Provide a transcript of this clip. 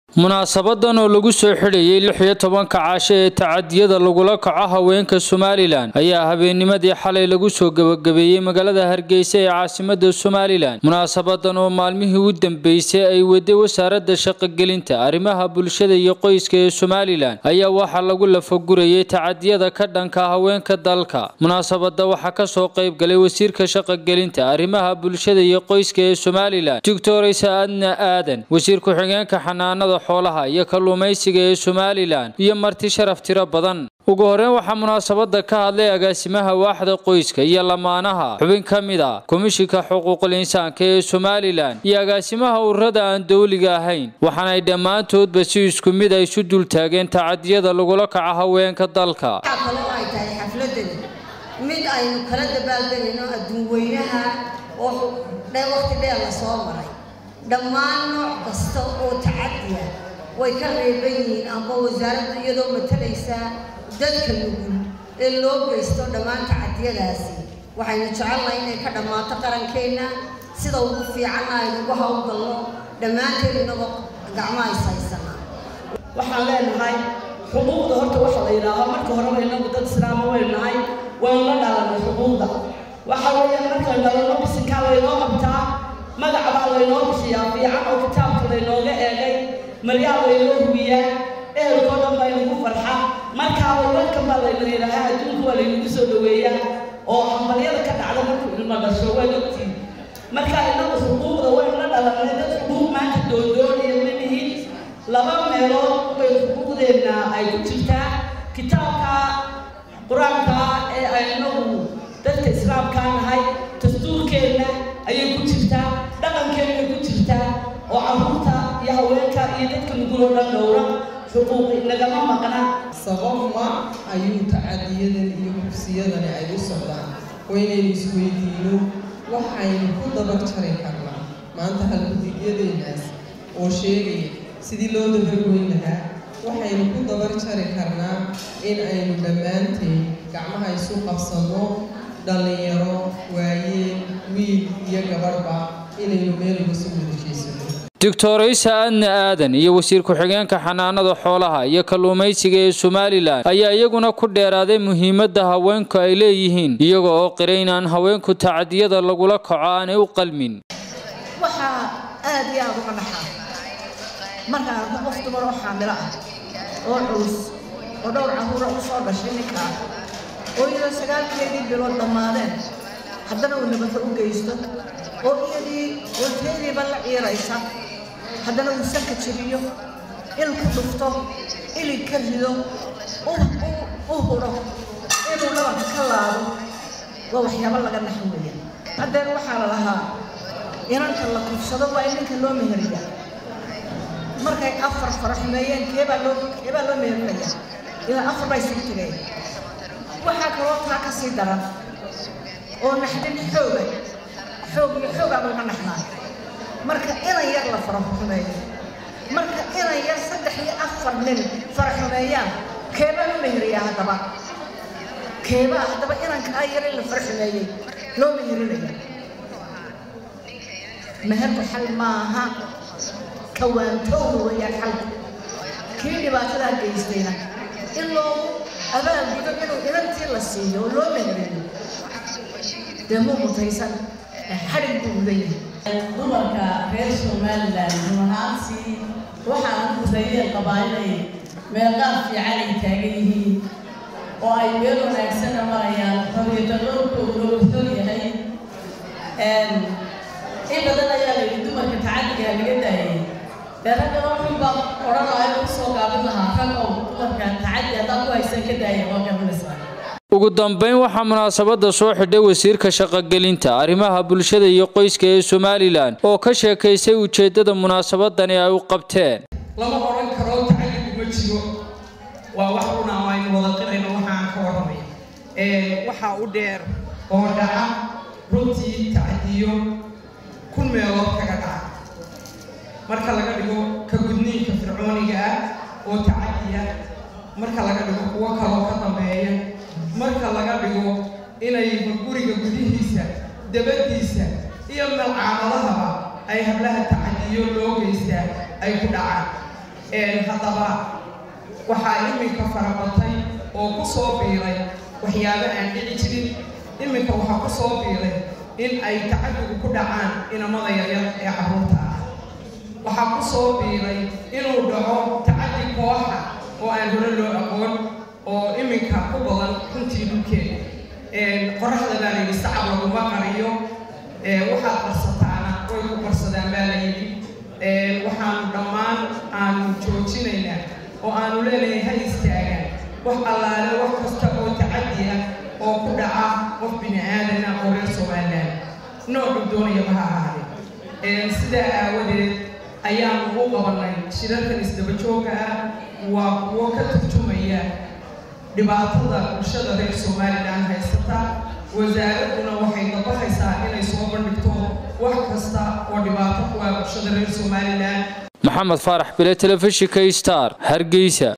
munaasabadan oo lagu soo xidhayay lix iyo tobanka caasho ee tacadiyada lagula kaco haweenka somalilan ayaa habeennimadii xalay lagu soo gebagabeeyey magaalada hargeysa ee caasimada somalilan munaasabadan oo maalmihii u dambeysay ay waday wasaaradda shaqogelinta arrimaha bulshada iyo qoyska ee somalilan ayaa waxaa lagu lafagurayay tacadiyada ka dhanka haweenka dalka munaasabada waxaa kasoo qayb galay wasiirka shaqogelinta arrimaha bulshada iyo qoyska ee somalilan doctor isaadna aadan wasiir ku-xigeenka xanaanada xoolaha iyo kalluumaysiga ee somalilan iyo marti sharaf tiro badan ugu horeyn waxaa munaasabada ka hadlay agaasimaha waaxda qoyska iyo lamaanaha xubin ka mid a komishinka xuquuqul insaanka ee somalilan iyo agaasimaha ururada aan dowliga ahayn waxaanay dhammaantoodba si isku mid ay isu dultaageen tacadiyada lagula kaco haweenka dalka kale oo ay tahay xafladani mid aynu kala dabaaldegayno adduun weynaha oo waqti dheer la soo maray dhammaan nooc kasta oo tacadiya way ka reeban yihiin amba wasaaradda iyadoo matalaysa dadka nugul ee loo geysto dhammaan tacadiyadaasi waxaynu jecelnahay inay ka dhammaato qarankeenna sida ugu fiicanna aynugu hawlgalno dhammaanteen inagoo gacmo ays haysanaa waxaan leenahay xuquuqda horta waxa la yidhaahaa marka horeba inagu dad islaama waynu nahay waynu la dhalanay xuquuqda waxa weeyaan markaan dhalanno bisinkaa laynoo qabtaa magaca baa laynoo bixiyaa fiican oo kitaabka laynooga eegay maryaa laynoo hubiyaa ehelkoo dhan baa inagu farxa markaaba welkan baa layna yidhaahaa adduunka waa laynagu soo dhaweeyaa oo hambalyada ka dhacda markuu ilmo dhasho waad ogtiin marka inagu xuquuqda waynu la dhalanay dad xuquuq maanta doondoonaya ma nihin laba meelood bay xuquuqdeenna ay ku jirtaa kitaabka qur-aanka ee aynagu dadka islaamkaa nahay dastuurkeenna ayay ku jirtaa dhaqankeenna ku jirtaa oo carruurta iyo haweenka iyo dadka nuguloo dhan dhowra xuquuqi nagama maqna sababma ayuu tacadiyadan iyo kursiyadani ay u socdaan waynaynu isweydiino waxaynu ku dabar jari karnaa maanta halgudigyadeenaas oo sheegaya sidii loo dabargoyn lahaa waxaynu ku dabar jari karnaa in aynu dhammaanteen gacmaha isu qabsanno dhallinyaro waayeen wiil iyo gabadhba inaynu meel uga soo wadashaysano doctor isa adna aadan iyo wasiir ku-xigeenka xanaanada xoolaha iyo kalluumaysiga ee somalilan ayaa iyaguna ku dheeraaday muhiimadda haweenku ay leeyihiin iyaga oo qiray inaan haweenku tacadiyada lagula kaco aanay u qalmin waxaa aad iyo aad uga dhaxaa marka arko qof dumar oo xaamilo ah oo culus oo dhowr caruura u soo dhashay ninkaa oo iyadoo sagaalkeedii bilood dhammaadeen haddana uu nabadda u geysto oo iyadii walteediiba la ciiraysa haddana uu sanka jebiyo il ku dhufto ilig ka rido u hudho inuu dhabarka ka laado waa waxyaabo laga naxo weeya haddeen waxaa la lahaa inanta la kufsado waa in ninka loo meheriya markay afar faraxumeeyeen keebaa loo keebaa loo meherinaya ilaa afar baa isugu tegeen waxaa kaloo taa ka sii daran oo naxdin xooga xoog iyo xoogaa laga naxnaa marka inan yar la faraxumeeyo marka inan yar saddex iyo afar nin faraxumeeyaan keebaa loo meheriyaa haddaba keebaa haddaba inankaa yar in la faraxumeeyey loo meherinaya meherku xal maaha kawaantowna weeyaan xalku kii dhibaatadaa geystayna in loogu abaalgudo inuu inantii la siiyo oo loo meheriyo dee muu mutaysan xadhig buu mudan yahay dumarka reer somalilan runahaantii waxaan u gudayeen qabaanay meeqaad fiican ay taagan yihiin oo ay meel wanaagsana marayaan rabiitadhowrkooda ogsoon yahay in badan ayaa la yidhi dumarka tacadigaa laga daayay dee ragga wuxuu baa odhanaayo u soo gaabin lahaa ragow dumarka tacadi haddaa ku haysan ka daaya waa garanaysaa ugu dambeyn waxaa munaasabada soo xidhay wasiirka shaqogelinta arrimaha bulshada iyo qoyska ee somalilan oo ka sheekaysay ujeeddada munaasabadani ay u qabteen lama odhan karo tacadigu ma jiro waa wax runa oo aynu wada qirayno waxaan ka warramay waxaa u dheer oo dhaca runtii tacdiyo kun meelood kaga dhaca marka laga dhigo ka gudniinka fircooniga ah oo tacadiya marka laga dhigo kuwo kaloo ka dambeeya marka laga dhigo inay guriga gudihiisa dabadiisa iyo malcaamadahaba ay hablaha tacadiyo loo geystaa ay ku dhacaan haddaba waxaa iminka farabatay oo ku soo biiray waxyaabo aan dhici jirin iminka waxaa ku soo biiray in ay tacadigu ku dhacaan inamada yaryar ee carruurta ah waxaa ku soo biiray inuu dhaco tacadi kooxa oo aan hore loo aqoon oo iminka ku badan runtii dhulkeeda qoraxda baa layidhi sacab laguma qariyo waxaad qarsataana way ku qarsadaan baa layidhi waxaanu dhammaan aanu joojinaynaa oo aanu leenahay ha istaagaan wax allaale wax kasta oo tacadi ah oo ku dhaca qof bini aadana oo reer somaliland noocu doonayaba ha ahaadee sidaa aawadeed ayaanu u qabanay shirarkan isdaba joogga ah waa kuwo ka turjumaya dhibaatada bulshada reer somalilan haysata wasaaradduna waxay dabaqaysaa inay soo bandhigto wax kasta oo dhibaato ku ah bulshada reer somalilan maxamed faarax bile telefishinka star hargeysa